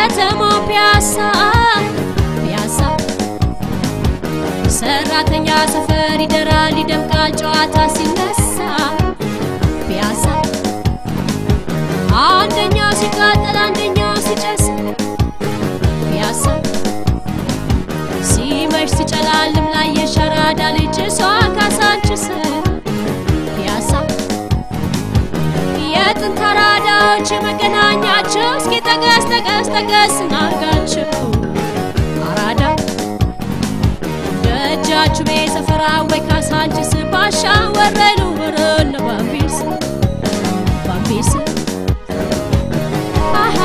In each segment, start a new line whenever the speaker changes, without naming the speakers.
ከተማው ፒያሳ ፒያሳ ሰራተኛ ሰፈር ይደራል ይደምቃል ጨዋታ ሲነሳ ፒያሳ አንደኛው ሲቃጠል አንደኛው ሲጨስ ፒያሳ ሲመሽ ሲጨላልም ላይ የሸራዳ ልጅ እሷ ካሳንችስ ፒያሳ የጥንት አራዳዎች መገናኛቸው እስኪ ጠቀስ ጠቀስ ጠቀስ እናርጋቸው አራዳ ደጃችሁ ቤ ሰፈራ ወይ ካሳንችስ ባሻ ወረዱ ወረነ ባምቢስ ባምቢስ አሃ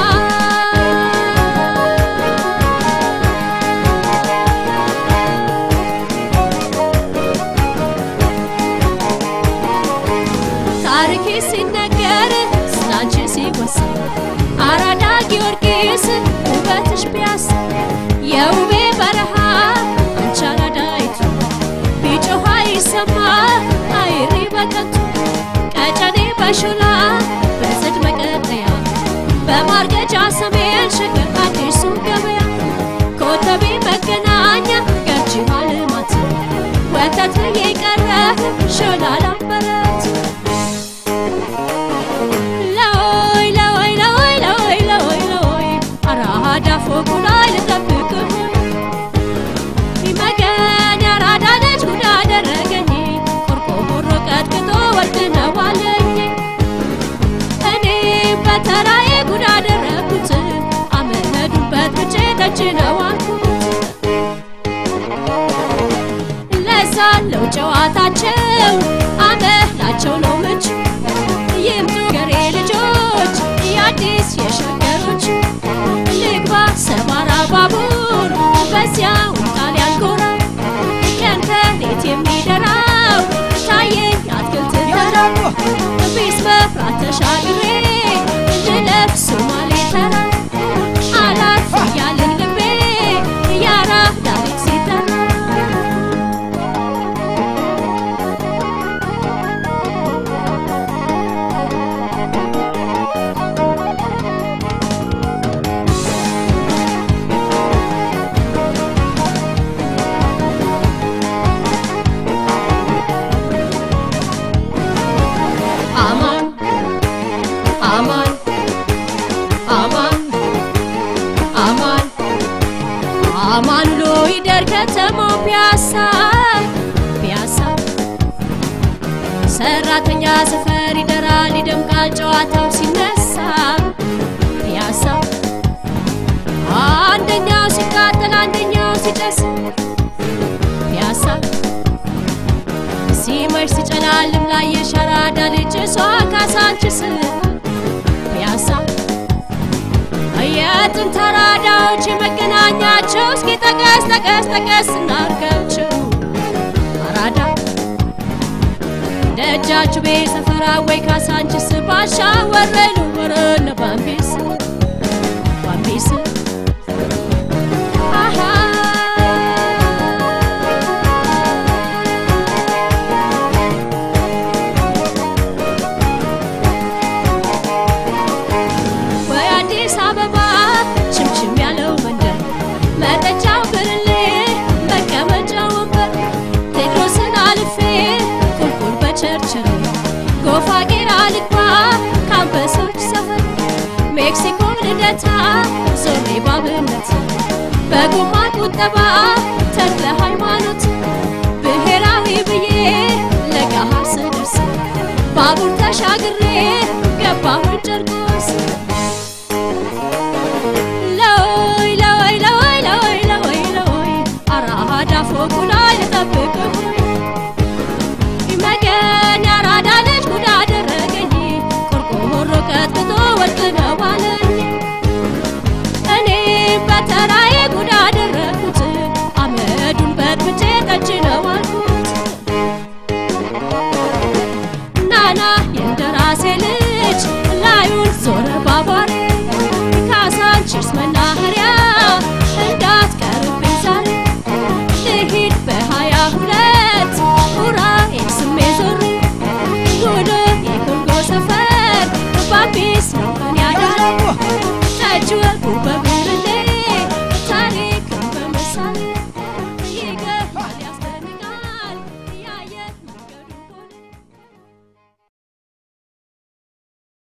ታሪክ ሲነገር ስላንቺ ሲወሳ አራዳ ጊዮርጊስ ውበትሽ ፒያሳ የውቤ በረሃ አንቺ አራዳይቱ ቢጮህ አይሰማ አይሪ በከንቱ ቀጨኔ በሾላ በጽድ መቀጠያ በማርገጃ ሰሜን ሸገር አዲሱ ገበያ ኮተቤ መገናኛ ገርጂ ባልማት ወተት የቀረ ሾላ ላምበረት ለወይ ለወይ ለወይ ለወይ ለወይ ለወይ አራዳ ፎቁ ላይ ልጠብቅህ ይመገን ያራዳ ልጅ ጉድ አደረገኝ ቆርቆሮ ቀጥቅጦ ወርቅ ነው አለኝ እኔም በተራዬ ጉድ አደረግኩት አመዱን በጥብጬ ጠጅ ነው አልኩት ለሳለው ጨዋታቸው አመላቸው ነው ምቹ ይምጡ ገሬ ልጆች የአዲስ የሸገሮች ልግባ ሰባራ ባቡር በዚያው ጣሊያን ጎራ ከንፈሬት የሚደራው ታየኝ አትክልት ተራ ቢስ መፍራት ተሻግሬ ልለፍ ሶማሌ ተራ አላፍ እያለኝ ልቤ ያራዳ ልጅ ሲጠራ አማን አማን አማን አማን አማን ውሎ ይደር ከተማው ፒያሳ ፒያሳ ሰራተኛ ሰፈር ይደራል ይደምቃል ጨዋታው ሲነሳ ፒያሳ አንደኛው ሲቃጠል አንደኛው ሲጨስ ፒያሳ ሲመሽ ሲጨላልም ላይ የሸራዳ ልጅ እሷ ካሳንችስ ፒያሳ የጥንት አራዳዎች መገናኛቸው እስኪ ጠቀስ ጠቀስ ጠቀስ እናርጋቸው አራዳ ደጃችሁ ቤ ሰፈራ ወይ ካሳንችስ ባሻ ወረዱ ወረነ ባምቢስ ባምቢስ አሃ ወይ አዲስ አበባ ችምችም ያለው መንደር መጠጫው ብርሌ መቀመጫ ወንበር ቴድሮስን አልፌ ቁልቁል በቸርችል ጎፋ ጌራ ልግባ ካምበሶች ሰፈር ሜክሲኮ ልደታ ዞሬ ባብነት በጎማ ቁጠባ ተክለ ሃይማኖት ብሔራዊ ብዬ ለገሃር ስደርስ ባቡር ተሻግሬ ገባሁን ጨርቆስ ለወይ ለወይ ለወይ ለወይ ለወይ ለወይ አራዳ ፎቁ ላይ ልጠብቅህ ይመገን ያራዳ ልጅ ጉድ አደረገኝ ቆርቆሮ ቀጥቅጦ ወርቅ ነው አለኝ እኔም በተራዬ ጉድ አደረግኩት አመዱን በጥብጬ ጠጅ ነው አልኩት ናና የእንደራሴ ልጅ